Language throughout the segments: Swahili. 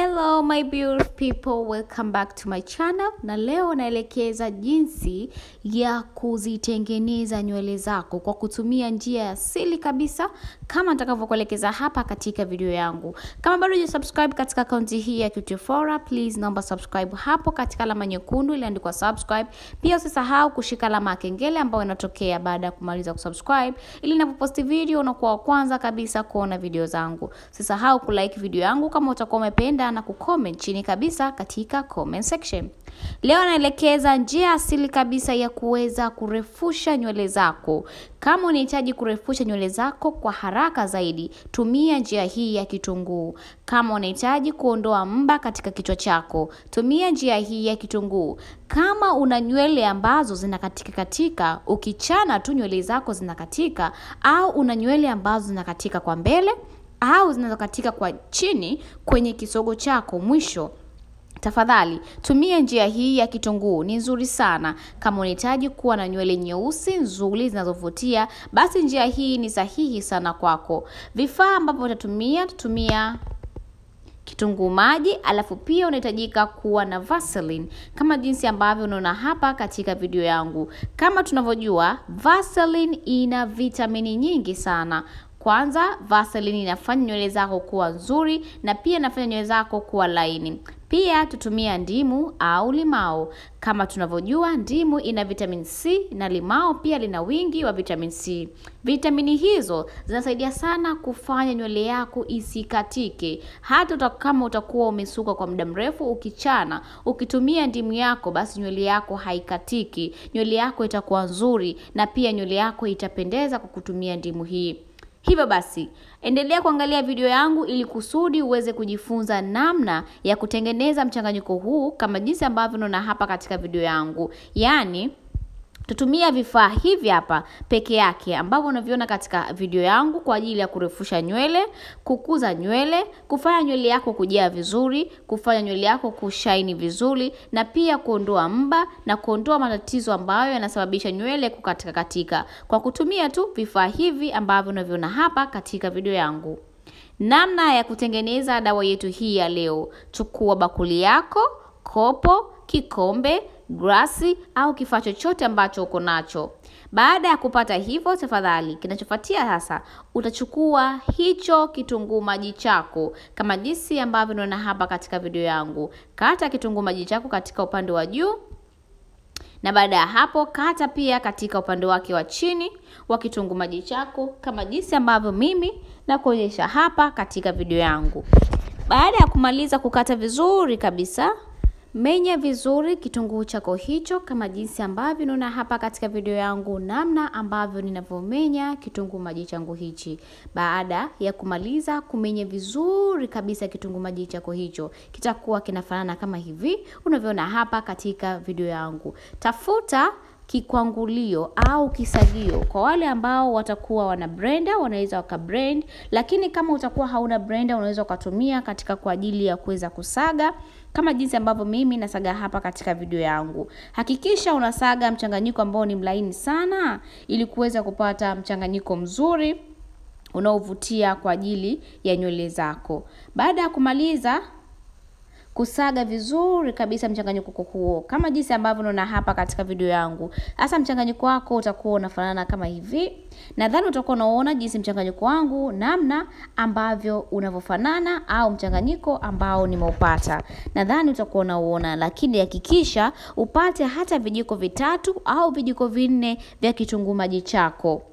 Hello my beautiful people, welcome back to my channel. Na leo naelekeza jinsi ya kuzitengeneza nywele zako kwa kutumia njia ya asili kabisa kama nitakavyokuelekeza hapa katika video yangu. Kama bado hujasubscribe katika akaunti hii ya Cutifora, please naomba subscribe hapo katika alama nyekundu iliandikwa subscribe. Pia usisahau kushika alama ya kengele ambayo inatokea baada ya kumaliza kusubscribe ili ninapoposti video unakuwa wa kwanza kabisa kuona video zangu. Usisahau kulike video yangu kama utakuwa umependa na kucomment chini kabisa katika comment section. Leo naelekeza njia asili kabisa ya kuweza kurefusha nywele zako. Kama unahitaji kurefusha nywele zako kwa haraka zaidi, tumia njia hii ya kitunguu. Kama unahitaji kuondoa mba katika kichwa chako, tumia njia hii ya kitunguu. Kama una nywele ambazo zinakatika katika, ukichana tu nywele zako zinakatika, au una nywele ambazo zinakatika kwa mbele au zinazokatika kwa chini kwenye kisogo chako mwisho Tafadhali tumia njia hii ya kitunguu, ni nzuri sana. Kama unahitaji kuwa na nywele nyeusi nzuri zinazovutia, basi njia hii ni sahihi sana kwako. Vifaa ambavyo utatumia, tutumia kitunguu maji, alafu pia unahitajika kuwa na Vaseline kama jinsi ambavyo unaona hapa katika video yangu. Kama tunavyojua, Vaseline ina vitamini nyingi sana. Kwanza, Vaseline inafanya nywele zako kuwa nzuri na pia inafanya nywele zako kuwa laini. Pia tutumia ndimu au limao. Kama tunavyojua, ndimu ina vitamin C na limao pia lina wingi wa vitamin C. Vitamini hizo zinasaidia sana kufanya nywele yako isikatike. Hata uta, kama utakuwa umesuka kwa muda mrefu, ukichana, ukitumia ndimu yako, basi nywele yako haikatiki. Nywele yako itakuwa nzuri na pia nywele yako itapendeza kwa kutumia ndimu hii. Hivyo basi, endelea kuangalia video yangu ili kusudi uweze kujifunza namna ya kutengeneza mchanganyiko huu kama jinsi ambavyo unaona hapa katika video yangu. Yaani tutumia vifaa hivi hapa peke yake ambavyo unaviona katika video yangu kwa ajili ya kurefusha nywele, kukuza nywele, kufanya nywele yako kujaa vizuri, kufanya nywele yako kushaini vizuri na pia kuondoa mba na kuondoa matatizo ambayo yanasababisha nywele kukatika katika kwa kutumia tu vifaa hivi ambavyo unaviona hapa katika video yangu. Namna ya kutengeneza dawa yetu hii ya leo. Chukua bakuli yako, kopo, kikombe, glasi au kifaa chochote ambacho uko nacho. Baada ya kupata hivyo, tafadhali, kinachofuatia sasa, utachukua hicho kitunguu maji chako kama jinsi ambavyo unaona hapa katika video yangu. Kata kitunguu maji chako katika upande wa juu na baada ya hapo kata pia katika upande wake wa chini wa kitunguu maji chako kama jinsi ambavyo mimi na kuonyesha hapa katika video yangu. Baada ya kumaliza kukata vizuri kabisa, menya vizuri kitunguu chako hicho kama jinsi ambavyo unaona hapa katika video yangu, namna ambavyo ninavyomenya kitunguu maji changu hichi. Baada ya kumaliza kumenya vizuri kabisa kitunguu maji chako hicho, kitakuwa kinafanana kama hivi unavyoona hapa katika video yangu. Tafuta kikwangulio au kisagio. Kwa wale ambao watakuwa wana blender wanaweza waka blend, lakini kama utakuwa hauna blender unaweza ukatumia katika kwa ajili ya kuweza kusaga kama jinsi ambavyo mimi nasaga hapa katika video yangu. Hakikisha unasaga mchanganyiko ambao ni mlaini sana ili kuweza kupata mchanganyiko mzuri unaovutia kwa ajili ya nywele zako. Baada ya kumaliza kusaga vizuri kabisa mchanganyiko huo kama jinsi ambavyo unaona hapa katika video yangu. Sasa mchanganyiko wako utakuwa unafanana kama hivi. Nadhani utakuwa unaona jinsi mchanganyiko wangu namna ambavyo unavyofanana au mchanganyiko ambao nimeupata. Nadhani utakuwa unauona, lakini hakikisha upate hata vijiko vitatu au vijiko vinne vya kitunguu maji chako.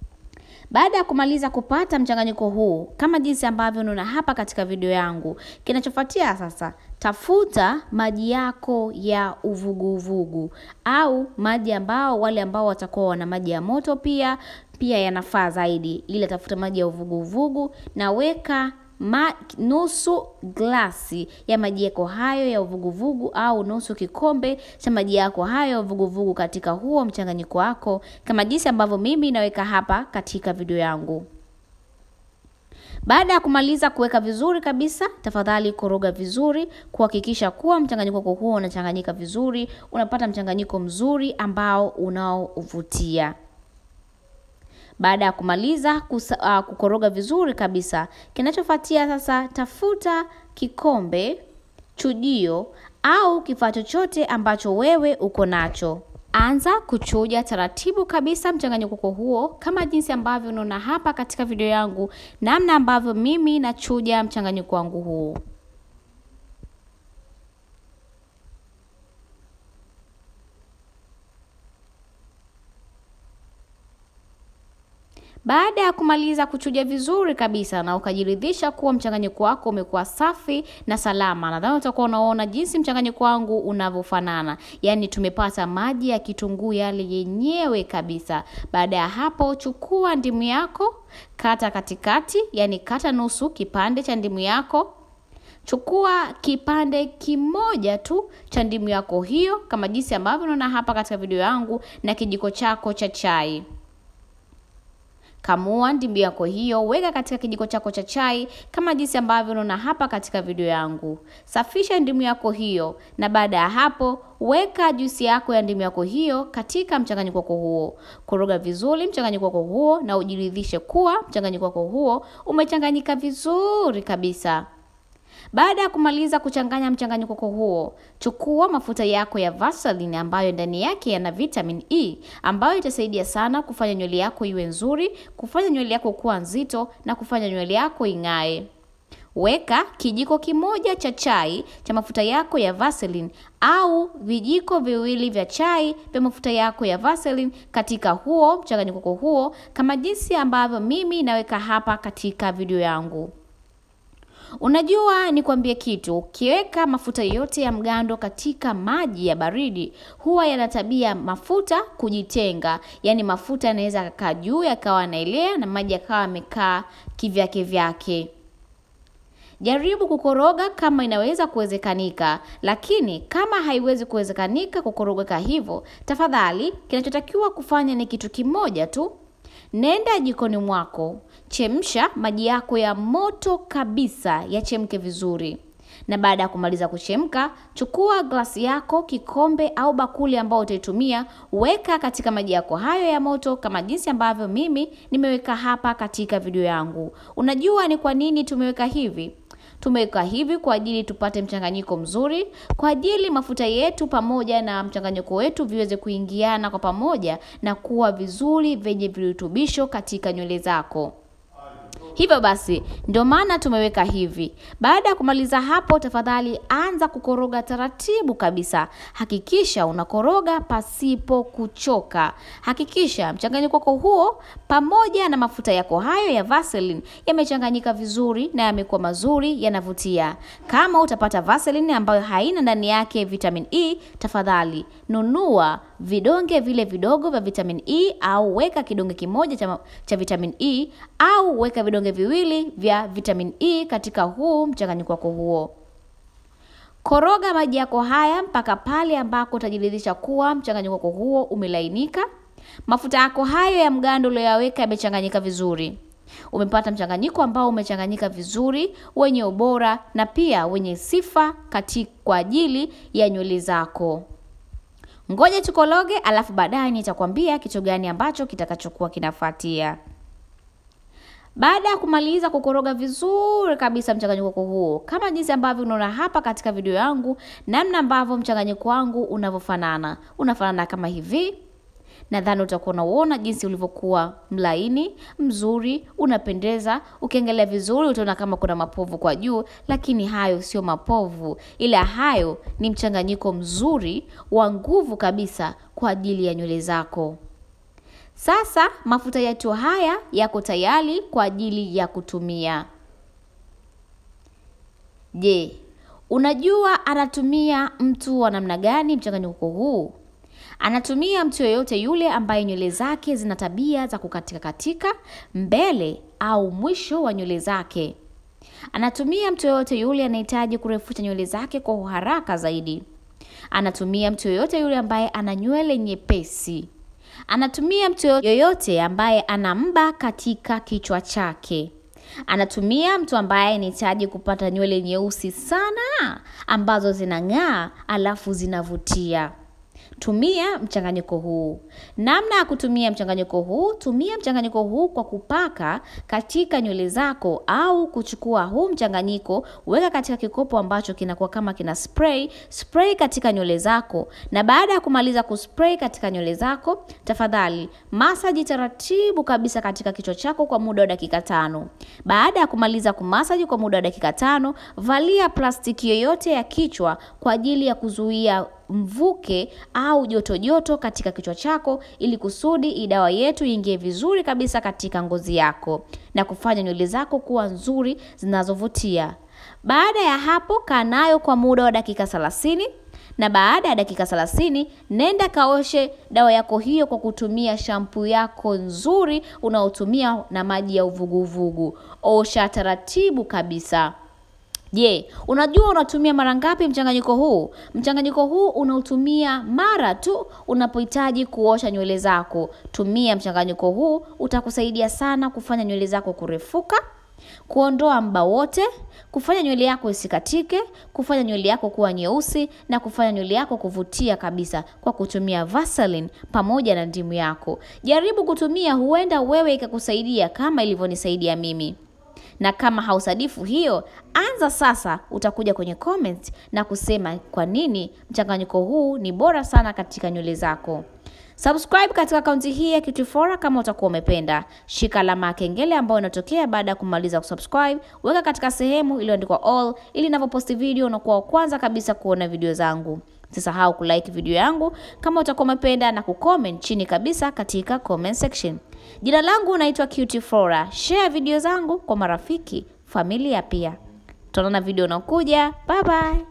Baada ya kumaliza kupata mchanganyiko huu kama jinsi ambavyo unaona hapa katika video yangu, kinachofuatia sasa, tafuta maji yako ya uvuguvugu au maji ambao wale ambao watakuwa wana maji ya moto pia pia yanafaa zaidi, ila tafuta maji ya uvuguvugu na weka Ma, nusu glasi ya maji yako hayo ya uvuguvugu au nusu kikombe cha maji yako hayo ya uvuguvugu katika huo mchanganyiko wako kama jinsi ambavyo mimi naweka hapa katika video yangu. Baada ya kumaliza kuweka vizuri kabisa, tafadhali koroga vizuri kuhakikisha kuwa mchanganyiko wako huo unachanganyika vizuri, unapata mchanganyiko mzuri ambao unaovutia. Baada ya kumaliza kusa, uh, kukoroga vizuri kabisa, kinachofuatia sasa, tafuta kikombe, chujio au kifaa chochote ambacho wewe uko nacho. Anza kuchuja taratibu kabisa mchanganyiko huo kama jinsi ambavyo unaona hapa katika video yangu, namna ambavyo mimi nachuja mchanganyiko wangu huu. Baada ya kumaliza kuchuja vizuri kabisa na ukajiridhisha kuwa mchanganyiko wako umekuwa safi na salama, nadhani utakuwa unaona jinsi mchanganyiko wangu unavyofanana, yaani tumepata maji ya kitunguu yale yenyewe kabisa. Baada ya hapo, chukua ndimu yako, kata katikati, yaani kata nusu kipande cha ndimu yako. Chukua kipande kimoja tu cha ndimu yako hiyo, kama jinsi ambavyo unaona hapa katika video yangu, na kijiko chako cha chai. Kamua ndimu yako hiyo, weka katika kijiko chako cha chai kama jinsi ambavyo unaona hapa katika video yangu. Safisha ndimu yako hiyo, na baada ya hapo weka juisi yako ya ndimu yako hiyo katika mchanganyiko wako huo. Koroga vizuri mchanganyiko wako huo na ujiridhishe kuwa mchanganyiko wako huo umechanganyika vizuri kabisa. Baada ya kumaliza kuchanganya mchanganyiko huo, chukua mafuta yako ya Vaseline ambayo ndani yake yana vitamin E ambayo itasaidia sana kufanya nywele yako iwe nzuri, kufanya nywele yako kuwa nzito na kufanya nywele yako ing'ae. Weka kijiko kimoja cha chai cha mafuta yako ya Vaseline au vijiko viwili vya chai vya mafuta yako ya Vaseline katika huo mchanganyiko huo kama jinsi ambavyo mimi naweka hapa katika video yangu. Unajua, nikwambie kitu, ukiweka mafuta yote ya mgando katika maji ya baridi huwa yana tabia mafuta kujitenga, yaani mafuta yanaweza kukaa juu yakawa yanaelea na maji yakawa yamekaa kivyake vyake. Jaribu kukoroga kama inaweza kuwezekanika, lakini kama haiwezi kuwezekanika kukorogeka hivyo, tafadhali, kinachotakiwa kufanya ni kitu kimoja tu. Nenda jikoni mwako, chemsha maji yako ya moto kabisa yachemke vizuri, na baada ya kumaliza kuchemka, chukua glasi yako, kikombe au bakuli ambao utaitumia, weka katika maji yako hayo ya moto kama jinsi ambavyo mimi nimeweka hapa katika video yangu. Unajua ni kwa nini tumeweka hivi? Tumeweka hivi kwa ajili tupate mchanganyiko mzuri, kwa ajili mafuta yetu pamoja na mchanganyiko wetu viweze kuingiana kwa pamoja na kuwa vizuri vyenye virutubisho katika nywele zako. Hivyo basi ndio maana tumeweka hivi. Baada ya kumaliza hapo, tafadhali anza kukoroga taratibu kabisa. Hakikisha unakoroga pasipo kuchoka. Hakikisha mchanganyiko wako huo pamoja na mafuta yako hayo ya Vaseline yamechanganyika vizuri na yamekuwa mazuri, yanavutia. Kama utapata Vaseline ambayo haina ndani yake vitamin E, tafadhali nunua vidonge vile vidogo vya vitamin E au weka kidonge kimoja cha, cha vitamin E au weka vidonge viwili vya vitamin E katika huu mchanganyiko wako huo. Koroga maji yako haya mpaka pale ambako utajiridhisha kuwa mchanganyiko wako huo umelainika. Mafuta yako hayo ya mgando uliyoyaweka yamechanganyika vizuri. Umepata mchanganyiko ambao umechanganyika vizuri, wenye ubora na pia wenye sifa katika kwa ajili ya nywele zako. Ngoja tukologe, alafu baadaye nitakwambia kitu gani ambacho kitakachokuwa kinafuatia. Baada ya kumaliza kukoroga vizuri kabisa mchanganyiko huo, kama jinsi ambavyo unaona hapa katika video yangu, namna ambavyo mchanganyiko wangu unavyofanana, unafanana kama hivi. Nadhani utakuwa unauona jinsi ulivyokuwa mlaini, mzuri, unapendeza. Ukiangalia vizuri utaona kama kuna mapovu kwa juu, lakini hayo sio mapovu, ila hayo ni mchanganyiko mzuri wa nguvu kabisa kwa ajili ya nywele zako. Sasa mafuta yetu haya yako tayari kwa ajili ya kutumia. Je, unajua anatumia mtu wa namna gani mchanganyiko huu? Anatumia mtu yeyote yule ambaye nywele zake zina tabia za kukatika katika mbele au mwisho wa nywele zake. Anatumia mtu yeyote yule anahitaji kurefusha nywele zake kwa uharaka zaidi. Anatumia mtu yeyote yule ambaye ana nywele nyepesi. Anatumia mtu yoyote ambaye ana mba katika kichwa chake. Anatumia mtu ambaye anahitaji kupata nywele nyeusi sana ambazo zinang'aa alafu zinavutia. Tumia mchanganyiko huu. Namna ya kutumia mchanganyiko huu, tumia mchanganyiko huu kwa kupaka katika nywele zako au kuchukua huu mchanganyiko, weka katika kikopo ambacho kinakuwa kama kina spray, spray katika nywele zako. Na baada ya kumaliza kuspray katika nywele zako, tafadhali masaji taratibu kabisa katika kichwa chako kwa muda wa dakika tano. Baada ya kumaliza kumasaji kwa muda wa dakika tano, valia plastiki yoyote ya kichwa kwa ajili ya kuzuia mvuke au joto joto katika kichwa chako ili kusudi dawa yetu iingie vizuri kabisa katika ngozi yako na kufanya nywele zako kuwa nzuri zinazovutia. Baada ya hapo, kaa nayo kwa muda wa dakika 30 na baada ya dakika 30 nenda kaoshe dawa yako hiyo kwa kutumia shampuu yako nzuri unaotumia na maji ya uvuguvugu. Osha taratibu kabisa. Je, unajua unatumia mara ngapi mchanganyiko huu? Mchanganyiko huu unautumia mara tu unapohitaji kuosha nywele zako. Tumia mchanganyiko huu, utakusaidia sana kufanya nywele zako kurefuka, kuondoa mba wote, kufanya nywele yako isikatike, kufanya nywele yako kuwa nyeusi na kufanya nywele yako kuvutia kabisa kwa kutumia Vaseline pamoja na ndimu yako. Jaribu kutumia, huenda wewe ikakusaidia kama ilivyonisaidia mimi na kama hausadifu hiyo, anza sasa. Utakuja kwenye comment na kusema kwa nini mchanganyiko huu ni bora sana katika nywele zako. Subscribe katika akaunti hii ya Cutifora kama utakuwa umependa. Shika alama ya kengele ambayo inatokea baada ya kumaliza kusubscribe, weka katika sehemu iliyoandikwa all, ili ninavyoposti video unakuwa wa kwanza kabisa kuona video zangu. Usisahau kulike video yangu kama utakuwa umependa na kucomment chini kabisa katika comment section. Jina langu naitwa Cutifora. Share video zangu kwa marafiki, familia pia. Tutaonana video unakuja. Bye bye.